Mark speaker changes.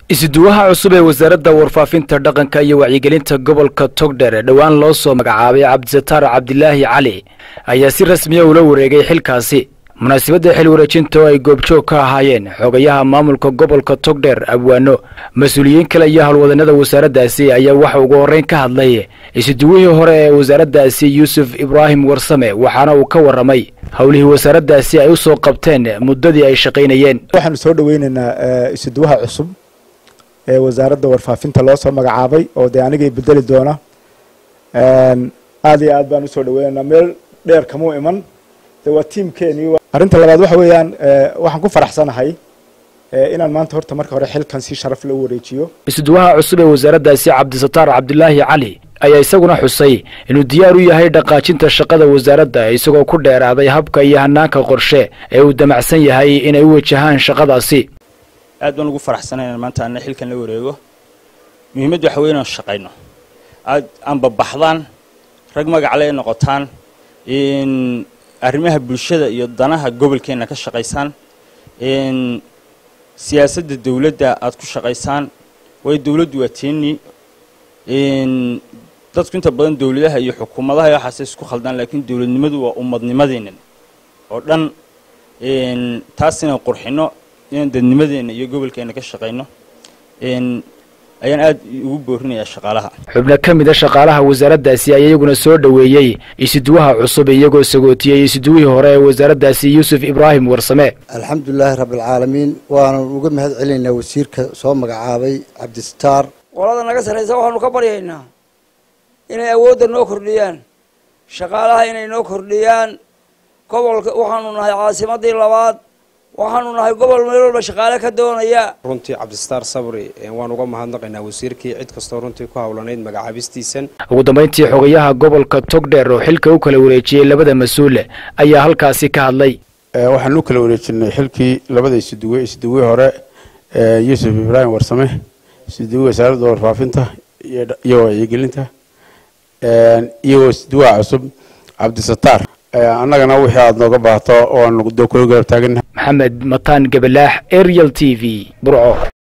Speaker 1: isuduwaha cusub ee wasaaradda warfaafinta dhaqanka iyo wacyigelinta gobolka togdher ee dhowaan loo soo magacaabay cabdisataar cabdilaahi cali ayaa si rasmiya ula wareegay xilkaasi munaasabadda xil wareejinta oo ay goobjoog ka ahaayeen xogayaha maamulka gobolka togdher abwaano mas-uuliyiin kale iyo howlwadanada wasaaraddaasi ayaa waxa ugu horreyn ka hadlay isuduwihii hore ee wasaaraddaasi yuusuf ibraahim warsame waxaana uu ka warramay howlihii wasaaraddaasi ay u soo qabteen muddadii ay shaqaynayeen
Speaker 2: waxaanu soo dhaweynaynaa isuduwaha cusub ee wasaaradda warfaafinta loo soo magacaabay oo dee anigay bedeli doona aad iyo aad baan usoo dhaweynaynaa meel dheer kamuu iman de waa tiamkeeni arrinta labaad waxa weeyaan waxaan ku faraxsanahay inaan maanta horta marka hore xilkan si sharaf loo wareejiyo
Speaker 1: isuduwaha cusub ee wasaaraddaasi cabdisataar cabdilaahi cali ayaa isaguna xusay inuu diyaar u yahay dhaqaajinta shaqada wasaaradda isagoo ku dheeraaday habka iyo hanaanka qorshe ee uu damacsan yahay inay u wajahaan shaqadaasi
Speaker 3: aad baan ugu faraxsanay inaan maanta ana xilkan la wareego muhiimaddu waxa wey inaan shaqayno aad aanbabaxdaan rag magacle ay noqotaan arrimaha bulshada iyo danaha gobolkeenna ka shaqaysaan siyaasadda dawladda aad ku shaqaysaan waayo dawladdu waa teeni dadku inta badan dawladaha iyo xukuumadaha waxaase isku khaldaan laakiin dawladnimadu waa ummadnimadeennan oo dhan taas inaan qurxino inaan dadnimadeenna iyo gobolkeenna ka shaqayno ayaan aad ugu boorinayaa shaqaalaha
Speaker 1: xubno ka mid a shaqaalaha wasaaraddaasi ayaa iyaguna soo dhoweeyey isuduwaha cusub iyagoo sagootiyey isuduwihii hore ee wasaaraddaasi yuusuf ibraahim warsame
Speaker 4: alxamdulilaahi rabbialcaalamiin waanan uga mahad celinaynaa wasiirka soo magacaabay cabdisataar
Speaker 5: qolada naga sarraysa waxaanu ka baryaynaa inay awoodda noo kordhiyaan shaqaalaha inay noo kordhiyaan gobolka waxaanu nahay caasimadii labaad waxaanu nahay gobol meel walba shaqaale ka doonaya
Speaker 6: runtii cabdisataar sabri waan uga mahadnaqaynaa wasiirkii cid kastoo runtii ku howlanayd magacaabistiisan
Speaker 1: ugu dambayntii xogayaha gobolka togdheer oo xilka u kala wareejiyey labada mas-uule ayaa halkaasi ka hadlay
Speaker 7: waxaan u kala wareejinay xilkii labada isuduwe isuduwe hore yuusuf ibraahim warsame isuduwe wasaaradda warfaafinta iyo wacyigelinta iyo isuduwaha cusub cabdisataar annagana wixii aada nooga baahato oan kula garab taagana
Speaker 1: maxamed mataan gabalaax ariel t v burco